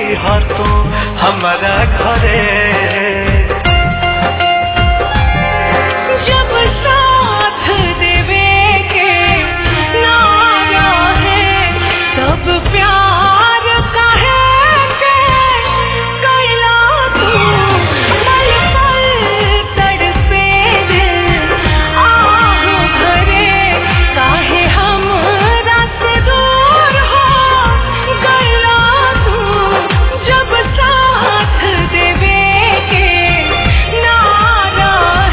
ह तू हमारा घरे जब साथ देवे के नारा है तब प्यार काहे के कैला तू पल पल तड़पे दिल आहू भरे काहे हम रात दूर हो गैला तू जब साथ देवे के नारा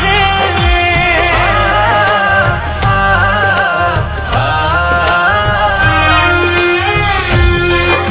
है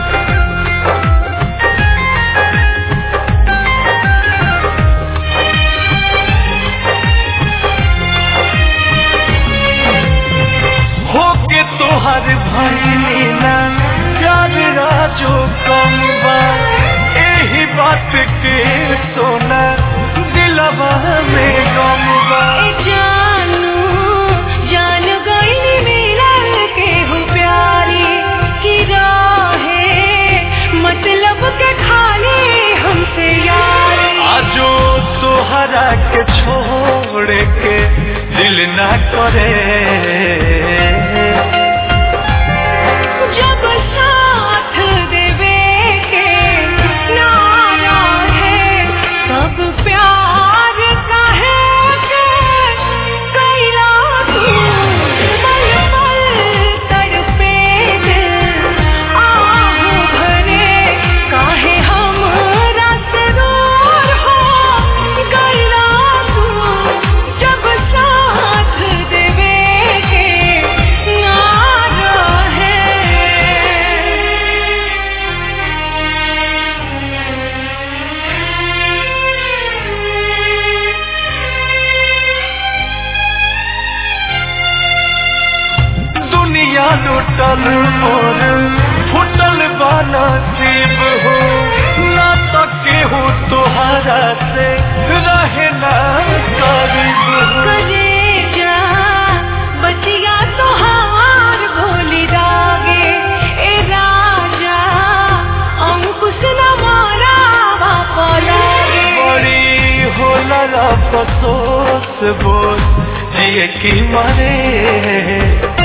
होके तोहर भइली ना प्यार राजो कम बा एही बात के सोना दिलवा में गम बा जानू जान गई मिलल के हो प्यारी की राहे मतलब के खाली हमसे यारी आजो तोहरा के छोड़ के दिल ना करे जब साथ देवे के नारा है तब प्यार काहे के कैला तू पल पल तड़पे दिल आहू भरे काहे हम रात दूर हो गैला तू जब साथ देवे के नारा दुनिया लुटल और फुटल बाना सीब हो ना तो केहू तोहरा से रहे ना करीब हो कलेजा बचिया तोहार भोली दागे ए राजा अंकुश न मारा बापा लागे बड़ी होला अफसोस बोल जिए की मारे